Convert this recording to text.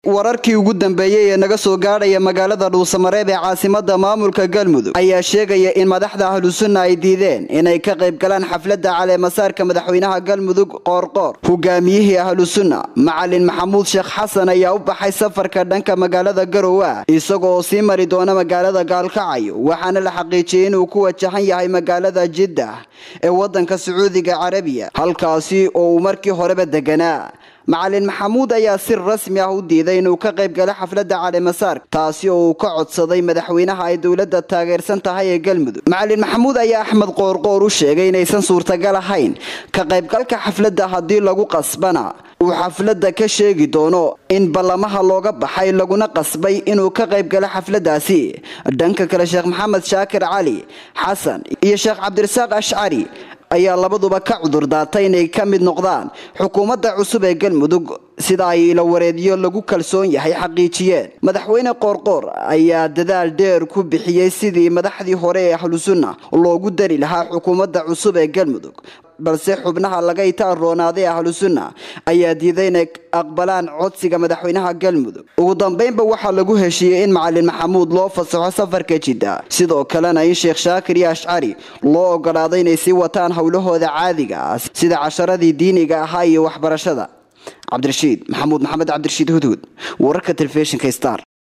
wararkii ugu dambeeyey ee naga soo gaadhaya magaalada dhuusamareeb ee caasimada maamulka galmudug ayaa sheegaya in madaxda ahlusunna ay diideen inay ka qayb galaan xafladda caleemasaarka madaxweynaha galmudug qoorqoor hogaamiyihii ahlusunna macalin maxamuud sheekh xasan ayaa u baxay safarka dhanka magaalada garowe isagoo sii mari doona magaalada gaalkacyo waxaana la xaqiijiyey inuu ku wajahan yahay magaalada jiddah ee wadanka sacuudiga carabiya halkaasi oo uu markii horeba deganaa macalin maxamuud ayaa si rasmi ah u diiday inuu ka qayb galo xafladda caleemasaarka taasi oo uu ka codsaday madaxweynaha ay dowladda taageersan tahay ee galmudug macalin maxamuud ayaa axmed qoorqoor u sheegay inaysan suurtagal ahayn ka qaybgalka xafladda haddii lagu qasbana uu xafladda ka sheegi doono in ballamaha looga baxay laguna qasbay inuu ka qayb galo xafladdaasi dhanka kale sheekh maxamed shaakir cali xasan iyo sheekh cabdirasaaq ashcari ayaa labaduba ka cudur daatay inay ka mid noqdaan xukuumadda cusub ee galmudug sida ay ila wareedyo lagu kalsoon yahay xaqiijiyeen madaxweyne qoorqoor ayaa dadaal dheer ku bixiyey sidii madaxdii hore ee ahlusunna loogu dari lahaa xukuumadda cusub ee galmudug balse xubnaha laga itaanroonaaday ahlusunna ayaa diiday inay aqbalaan codsiga madaxweynaha galmudug ugu dambeynba waxaa lagu heshiiyey in macalin maxamuud loo fasaxo safarka jidda sidoo kalena in sheekh shaakir iyo ashcari loo ogolaaday inay sii wataan howlahooda caadiga ah sida casharadii diiniga ahaa iyo waxbarashada cabdirashiid maxamuud maxamed cabdirashiid hudhud wararka telefishinka star